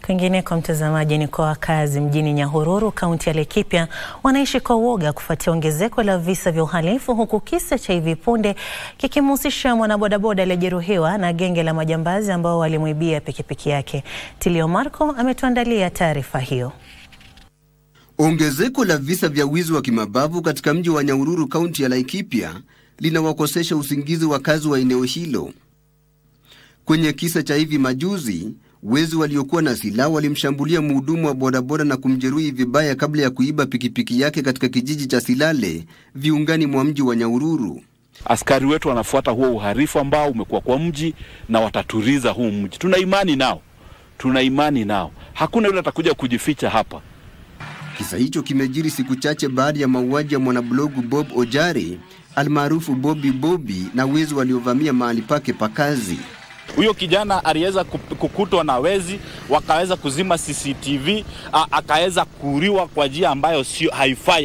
Kwingineko mtazamaji, ni kwa wakazi mjini Nyahururu, kaunti ya Laikipia wanaishi kwa uoga kufuatia ongezeko la visa vya uhalifu, huku kisa cha hivi punde kikimhusisha mwanabodaboda aliyejeruhiwa na genge la majambazi ambao walimwibia pikipiki yake. Tilio Marco ametuandalia taarifa hiyo. Ongezeko la visa vya wizi wa kimabavu katika mji wa Nyahururu, kaunti ya Laikipia linawakosesha usingizi wakazi wa eneo hilo. Kwenye kisa cha hivi majuzi, wezi waliokuwa na silaha walimshambulia mhudumu wa bodaboda na kumjeruhi vibaya kabla ya kuiba pikipiki yake katika kijiji cha Silale, viungani mwa mji wa Nyahururu. Askari wetu wanafuata huo uhalifu ambao umekuwa kwa mji na wataturiza huu mji. Tuna imani nao, tuna imani nao, hakuna yule atakuja kujificha hapa. Kisa hicho kimejiri siku chache baada ya mauaji ya mwanablogu Bob Ojari almaarufu Bobby Bobby na wezi waliovamia mahali pake pa kazi. Huyo kijana aliweza kukutwa na wezi, wakaweza kuzima CCTV, akaweza kuuliwa kwa njia ambayo sio haifai.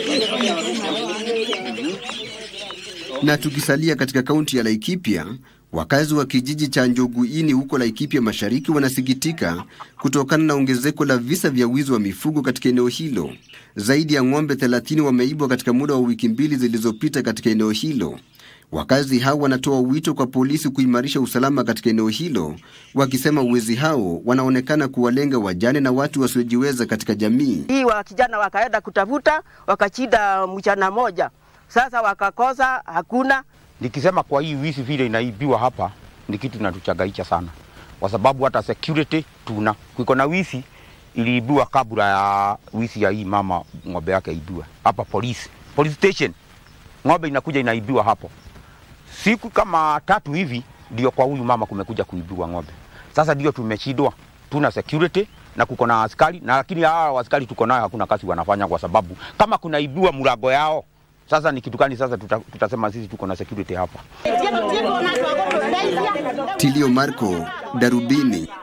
Na tukisalia katika kaunti ya Laikipia, wakazi wa kijiji cha Njoguini huko Laikipia Mashariki wanasikitika kutokana na ongezeko la visa vya wizi wa mifugo katika eneo hilo. Zaidi ya ng'ombe 30 wameibwa katika muda wa wiki mbili zilizopita katika eneo hilo. Wakazi hao wanatoa wito kwa polisi kuimarisha usalama katika eneo hilo, wakisema wezi hao wanaonekana kuwalenga wajane na watu wasiojiweza katika jamii. Hii wa kijana wakaenda kutafuta, wakachida mchana moja, sasa wakakosa, hakuna. Nikisema kwa hii wizi vile inaibiwa hapa ni kitu kinatuchangaicha sana, kwa sababu hata security tuna kuiko na wizi iliibiwa kabla ya wizi ya hii mama ng'ombe yake ibiwa hapa polisi police station, ng'ombe inakuja inaibiwa hapo siku kama tatu hivi ndio kwa huyu mama kumekuja kuibiwa ng'ombe. Sasa ndio tumeshindwa, tuna security na kuko na askari na lakini hawa askari tuko nayo hakuna kazi wanafanya, kwa sababu kama kunaibiwa mlango yao sasa ni kitu gani? Sasa tuta, tutasema sisi tuko na security hapa. Tilio Marco, Darubini.